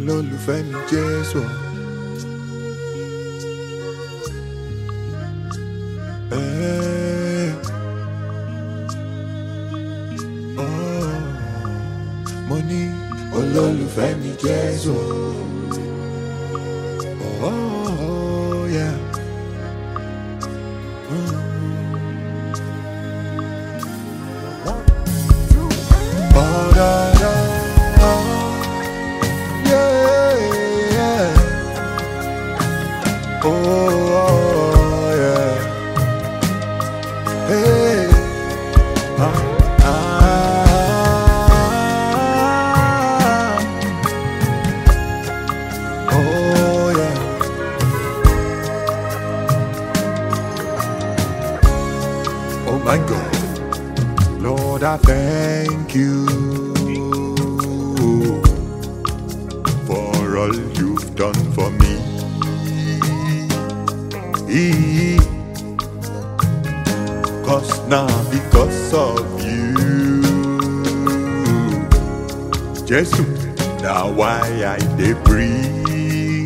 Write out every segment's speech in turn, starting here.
olólùfẹ́ mi Jésù. Eh. Oh. Mo ní olólùfẹ́ mi Jésù. Oh, yeah. Oh, da, da, yeah, yeah. Oh, oh, yeah. Hey, ah, ah. Oh, yeah. Oh, my God. Lord, I thank you for all you've done for me. Cause now, because of you, Jesus, now why I dey breathe.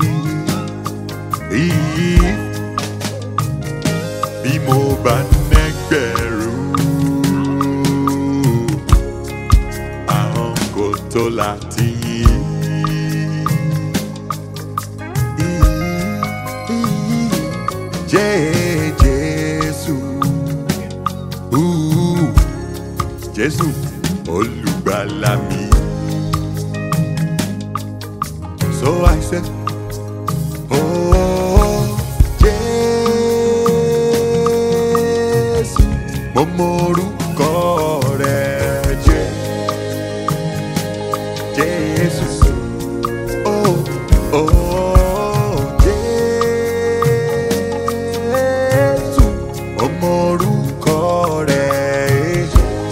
Bí mo bá nẹ́gbẹ̀rún àwọn kò tó láti yìn. Jẹ́ Jésù, Ooh, Jésù olùgbàlà mi. So I said, Oh, Jésù, mo mọ orúkọ rẹ̀ jẹ́. Jésù. Oh, oh, Jésù. Ọmọ orúkọ rẹ̀.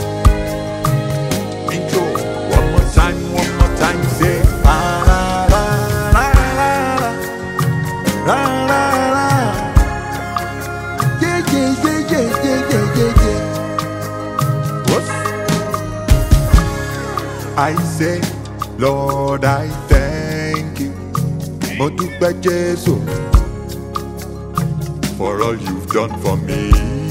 Intro. One more time, one more time, say. La, la, la, la, la, la. La, la, la. Yeah, yeah, yeah, yeah, yeah, yeah, yeah, yeah. What? I say, Lord, I thank you. Mo dúpẹ́ Jésù for all you've done for me.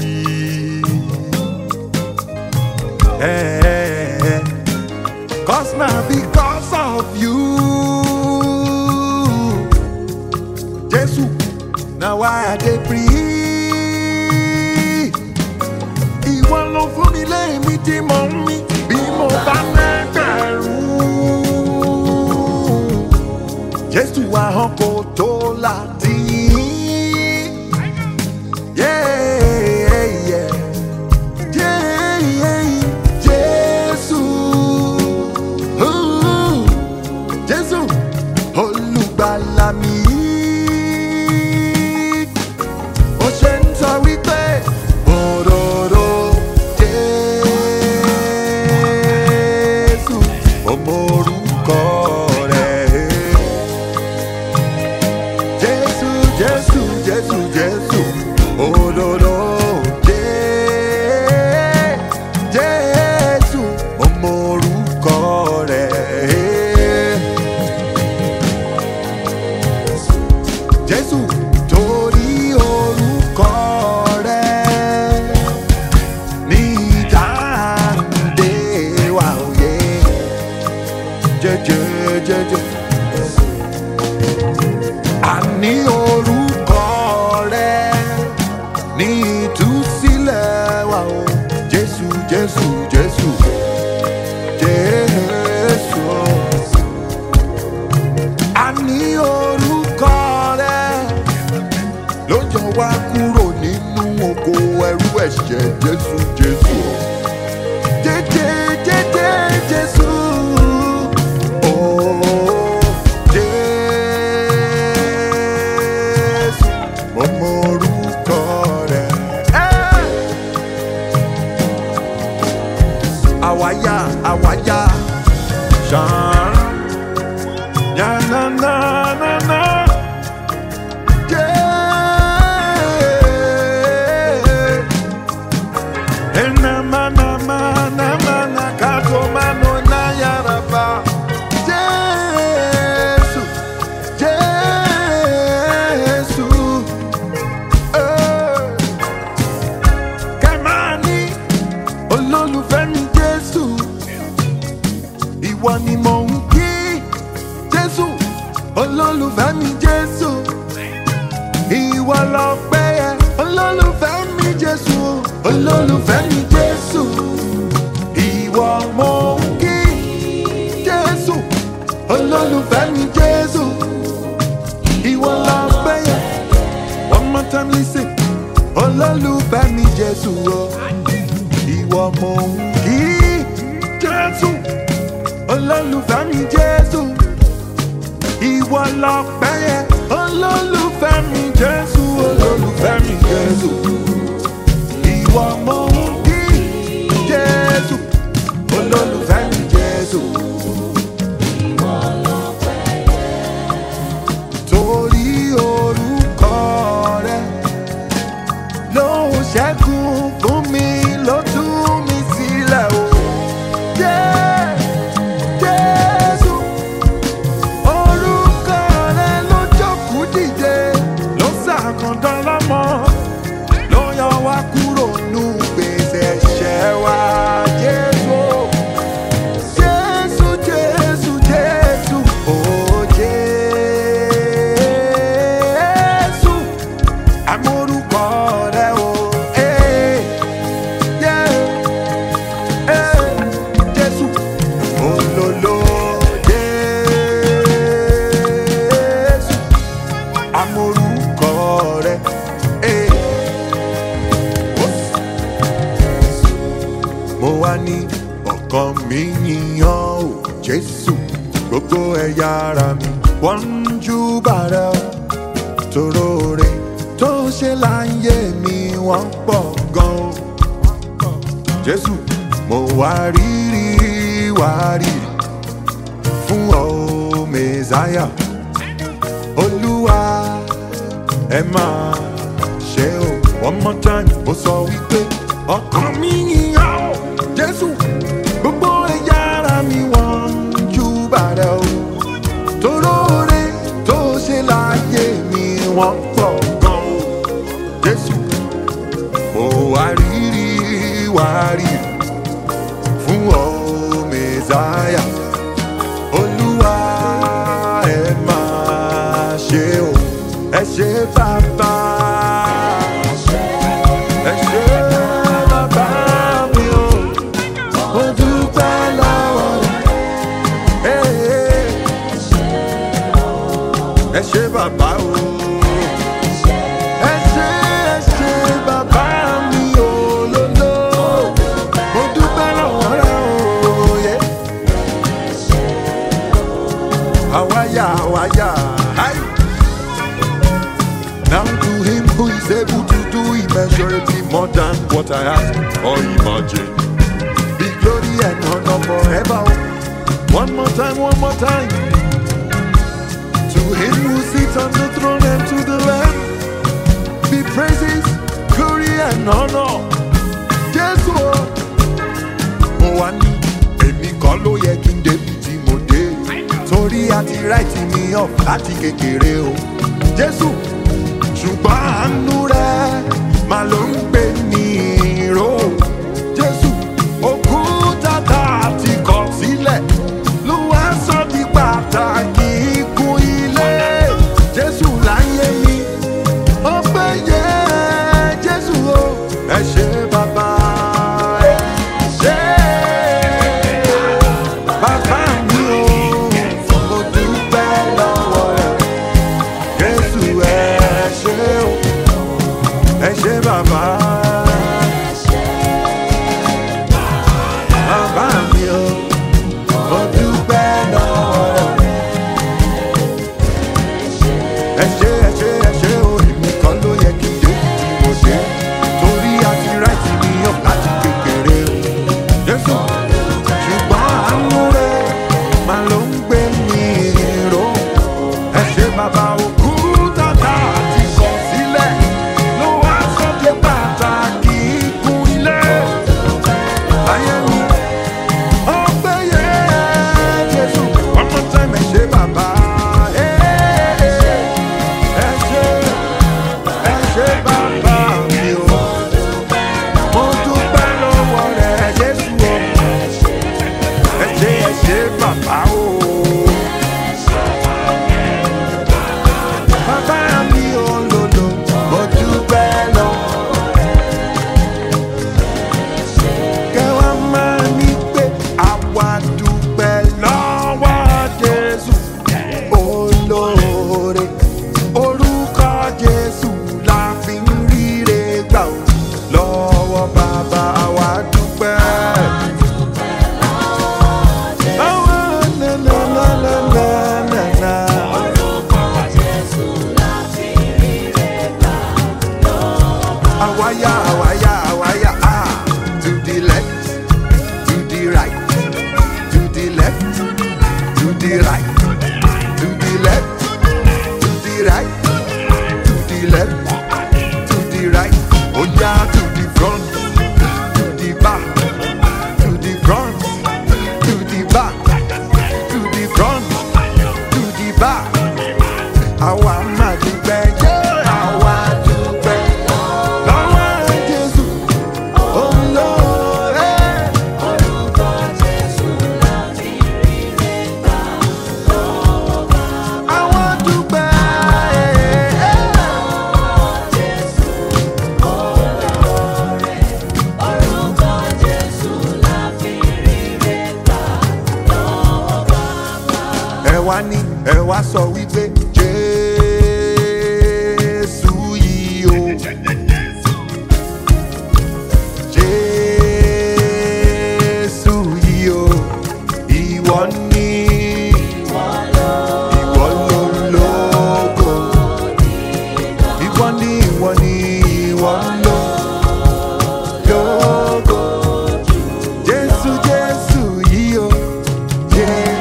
Eh, Cause now because of you, Jésù, now why I dey breathe. Ìwọ ló fún mi lẹ́ẹ̀mí tí mo ń mí bí mo bá lẹ́gbẹ̀rún. Jésù ahọ́n kò tó láti yìn. Yeah, yeah. Yeah, yeah. Jésù. Ooh. Jésù olùgbàlà mi. Ó ṣe ń sọ wípé òróró Jésù ọmọ orúkọ rẹ̀. Jésù Jésù Jésù Jésù òróró Jé- Jésù ọmọ orúkọ rẹ̀. Jésù torí orúkọ rẹ̀ ní ìdáǹdè wa òye jẹjẹjẹjẹ. Àní orúkọ rẹ̀ ní ìtúsílẹ̀ wa o Jésù Jésù Jésù Jésù. Àní orúkọ rẹ̀ ló yọ wá kúrò nínú oko ẹrú ẹ̀ṣẹ̀ Jésù Jésù. Jẹ́jẹ́ jẹ́jẹ́ Jésù. Oh, Jésù. Mo mọ orúkọ rẹ̀. Eh! Àwáyá àwáyá ṣàn. Yá na na na na. Yeah. Enama nama nama na kato mano na yaraba. Jésù. lọ́pẹ́ yẹ olólùfẹ́ mi jésù olólùfẹ́ mi jésù ìwọ mo ń kí jésù olólùfẹ́ mi jésù ìwọ lọ́pẹ́ yẹ one more time listen olólùfẹ́ mi jésù o ìwọ mo ń kí jésù olólùfẹ́ mi jésù ìwọ lọ́pẹ́ yẹ olólùfẹ́ mi jésù olólùfẹ́ mi jésù ìwọ mo ń kí jésù olólùfẹ́ mi jésù. torí orúkọ rẹ ló ń ṣẹ́gun fún mi ló tú mi sílẹ̀ o. Jẹ́- Jésù, orúkọ rẹ ló jókòó dìde, ló ṣàkàndán lọ́mọ, ló yọ wá kúrò nù gbèsè ẹ̀ṣẹ̀ wa. Jésù, Jésù, Jésù, Jésù, oh Jésù, àmórúkọ rẹ o. eh, yeah, eh, Jésù, olólo Jésù, àmórúkọ rẹ. eh, mo wá ní ọkàn mi yíyan o jésù gbogbo ẹ̀yà ara mi wọ́n ń júbà rẹ o toróore tó ṣe láyé mi wọ́n pọ̀ gan o jésù mo wá rírì wá rírì fún ọ mẹ́sáyà olúwa ẹ máa ṣe o one more time mo sọ wípé ọkàn mi yíyan o jésù gbogbo ẹ̀yà ara mi wọ́n ń júbà rẹ o toróore tó ṣe láyé mi wọ́n pọ̀ gan o jésù mo wá rírì wá rírì fún ọ mẹ́sáyà olúwa ẹ máa ṣe o ẹ ṣe bàbá ẹ ṣe bàbá mi o mo dúpẹ́ lọ́wọ́ rẹ ẹ ṣe bàbá o ẹ ṣe ẹ ṣe bàbá mi o lolo mo dúpẹ́ lọ́wọ́ rẹ o. Yeah. Awaya, awaya. Hi. Now to him who is able to do immeasurably more than what I ask or imagine. Be glory and honor forever. One more time, one more time. To him who sits on the throne and to the Lamb. Be praises, glory and honor. Yes, Lord. mo wá ní èmi kọ́ ló yẹ kí n débi tí mo dé torí àti ráìtì mi ọ̀ láti kékeré o jésù ṣùgbọ́n àánú rẹ máa ló ń gbé ní ìró jésù òkúta tá a ti kọ̀ sílẹ̀ ló wá sọ di pàtàkì ikùn ilé jésù láyé mi ọpẹ́ yẹ jésù o ẹ ṣe bàbá ẹ ṣe bàbá mi o mo dúpẹ́ lọ́wọ́ rẹ jésù ẹ ṣe o ẹ ṣe bàbá bàbá mi o mo dúpẹ́ lọ́wọ́ rẹ. ẹ ṣe ẹ ṣe ẹ ṣe o èmi kan ló yẹ kí n dé tí mo dé torí àti ráìtì mi yàn láti kékeré o jésù ṣùgbọ́n àánú rẹ máa ló ń gbé mi ró ẹ ṣe bàbá òkú tàtà àti kọ sílẹ̀ ló wá sọ́dẹ̀ pàtàkì ikùn ilé ayé mi ọgbẹ́ yẹ jésù one more time ẹ ṣe bàbá. Hey, ẹ ṣé ẹ ṣé bàbá mi o mo dúpẹ́ lọ́wọ́ rẹ̀ jésù o ẹ ṣé ẹ ṣé bàbá o. Bàbá mi ò lòlò mo àwáyà àwáyà àwáyà ah to the left to the right to the left to the right to the left to the right to the left to the right ó yá to the front to the back to the front to the back to the front to the back àwa máa dúpẹ́ yé àwa dúpẹ́ lọ́wọ́ Jésù olóore. Àwa dúpẹ́. ẹ wá ní ẹ wá sọ wípé jésù yìí o jésù yìí o ìwọ ní ìwọ lólógo ìwọ ní ìwọ ní ìwọ lólógo jésù jésù yìí o. Je-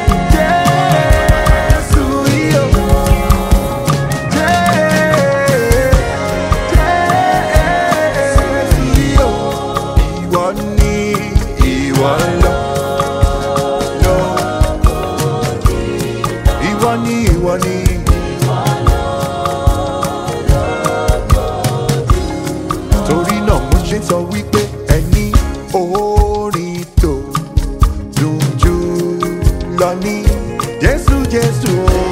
Jésù yìí o. Je- Jésù yìí o. Ìwọ ni ìwọ lọ. lọ. Ìwọ ni ìwọ ni. Torí náà mo ṣe sọ wípé ẹni orin tó dùn jù lọ ní Jésù Jésù o.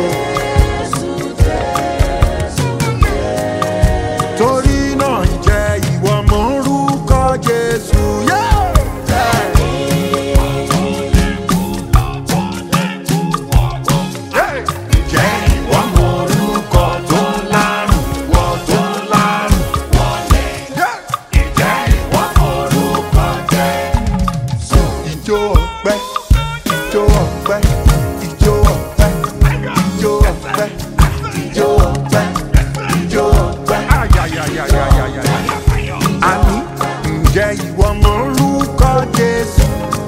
Torí náà jẹ́ ìwọ mọ̀ orúkọ Jésù. Yeah! Yeah! Jẹ́ ìwọ mọ̀ orúkọ tó lárùn, wọ tó lárùn wọlé. Yeah! Jẹ́ ìwọ mọ̀ orúkọ Jésù. Ijó ọpẹ́, ijó ọpẹ́, ijó ọpẹ́, ijó ọpẹ́, ijó ọpẹ́, ijó ọpẹ́. Àní ǹjẹ́ ìwọ mọ̀ orúkọ Jésù?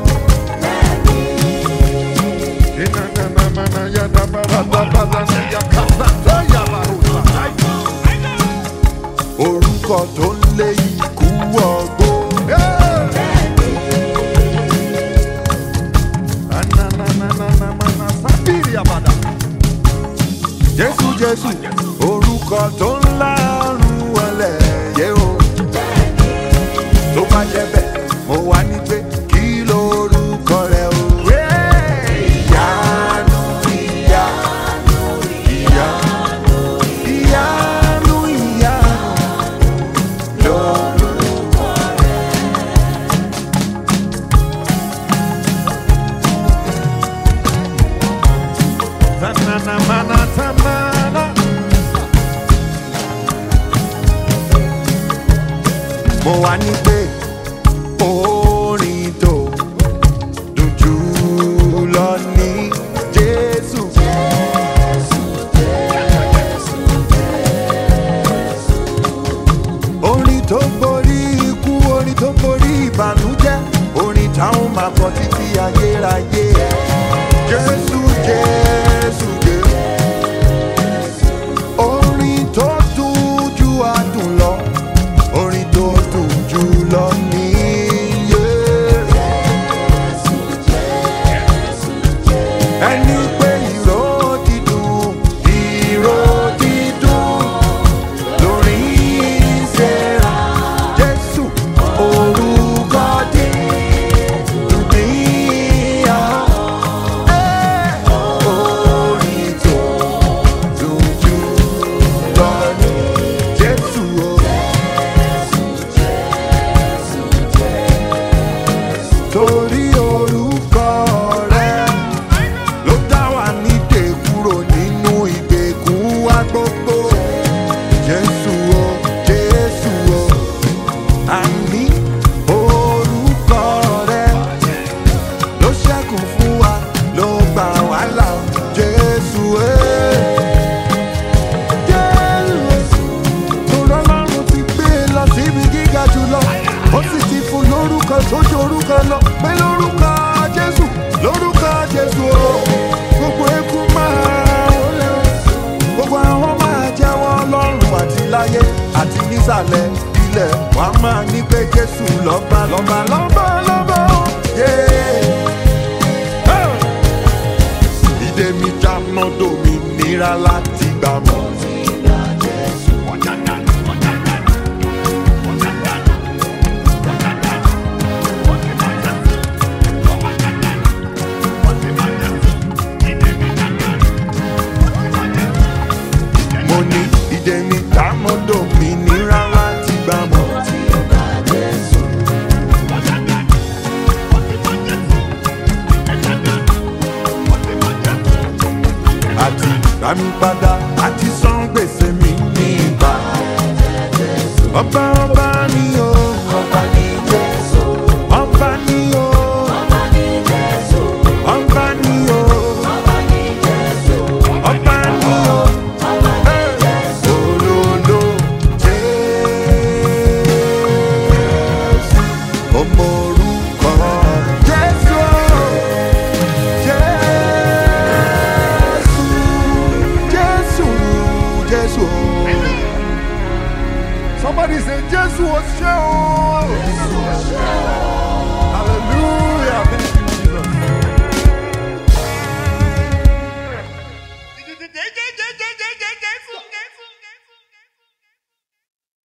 Orúkọ tó ń lé ikú ọgbó. Jésù Jésù orúkọ tó ń lárùn wọlé yé o. Tó bá jẹ́ bẹ́ẹ̀, mo wá ní pé kí lorúkọ rẹ̀ o. Ìyanu ìyanu ìyanu ìyanu ìyanu lorúkọ rẹ̀. Tanana mana tamana. mo wá ní pé orin tó dùn jù lọ ní jésù. orin tó borí ikú orin tó borí ìbànújẹ́ orin táwọn máa kọ títí ayérayé. jésù jésù jésù orin tó dùn ju adùn lọ orin tó dùn jù lọ níyé. ẹni pé ìró dídùn ìró dídùn lórí ìṣẹ́ra jésù orúkọ dídùn níyà. nísàlẹ̀ ilẹ̀ wà á máa ní pé jésù lọ́ba lọ́ba lọ́ba lọ́ba yeah. ìdè mi já mọ́tò mi nira láti gbà mọ́. mo ní ìdè mi já mọ́tò mi nira láti gbà mọ́. àti rami padà àti san gbèsè mi ní ìgbà. ọba ọba ni o Ọba ní Jésù, ọba ni o ọba ní Jésù, ọba ni o ọba ní Jésù, ọba ni o. ọba ní Jésù. Olólo Jésù, ọmọ orúkọ Jésù, Jésù, Jésù, Jésù. Somebody say Jésù o ṣé o.